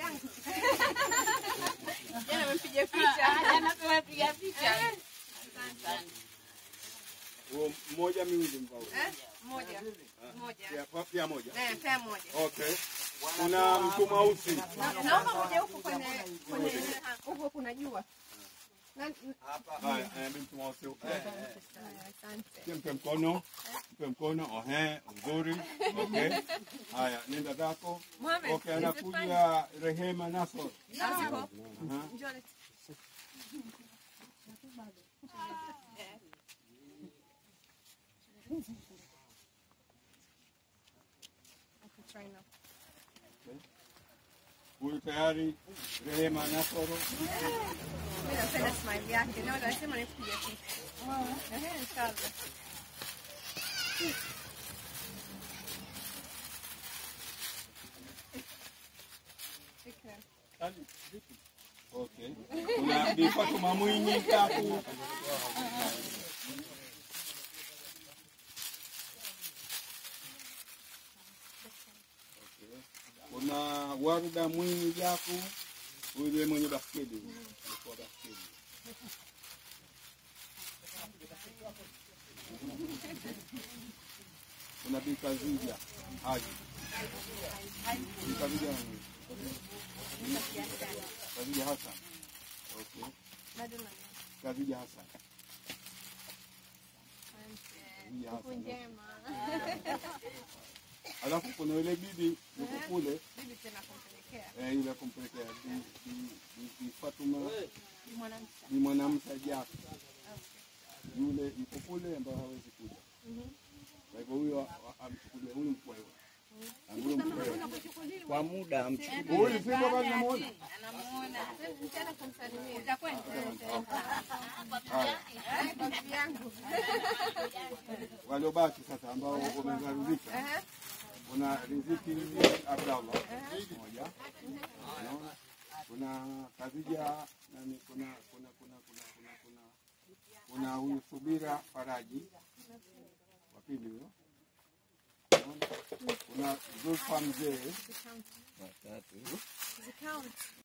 yangu. Jana amepiga picha. Jana tumepiga picha. Huo mmoja miwili mbao. Eh? Moja. Moja. Pia, pia moja. Eh, pea moja. Okay. Kuna mtu mweusi. Na- Naomba moja huku kwenye kwenye huko kuna jua. Na- Haya, eh, mtu mweusi. Eh, eh. Asante. Mpe mkono. Mpe mkono. Ohe, mzuri. Okay. Haya, nenda zako. Mohamed, Okay, is it anakuja Rehema Nasor. fine? Nasiko? Aha. Njoo leta. Okay, try now. Huyu tayari Rehema Nasoro. Mimi napenda smile yake. Leo lazima nipige picha. Eh, inshallah. Okay. Okay. Kuna Bi Fatuma Mwinyi tatu. Kuna Warda Mwinyi Jaku, yule mwenye baskeli. Alikuwa baskeli. Kuna Bi Kazija Haji. Bi Kazija nani? Kazija Hassan. Okay. Bado na Kazija Hassan. Asante. Kazija Siku Hassan. njema. Alafu kuna yule bibi yuko kule Bibi tena kumpelekea. eh, yule kumpelekea Bi- Bi- Bi- Bi Fatuma Ni mwanamke. ni mwanamke Jaku. Yule yuko kule ambaye hawezi kuja. Kwa hivyo huyo a- amchukulie huyu mkwe. Huyu mkwe. Kwa muda amchukue. Huyu si baba namuona. Nitaenda kumsalimia. Utakwenda? Haya. Eh, bibi yangu. Waliobaki sasa ambao wamezarizika. Eh, Kuna Riziki Abdallah moja. Unaona? Kuna Khadija nani kuna kuna kuna kuna kuna kuna kuna huyu Subira Faraji wa pili huyo. Unaona? Kuna Zulfa Mzee Watatu. zikaunt.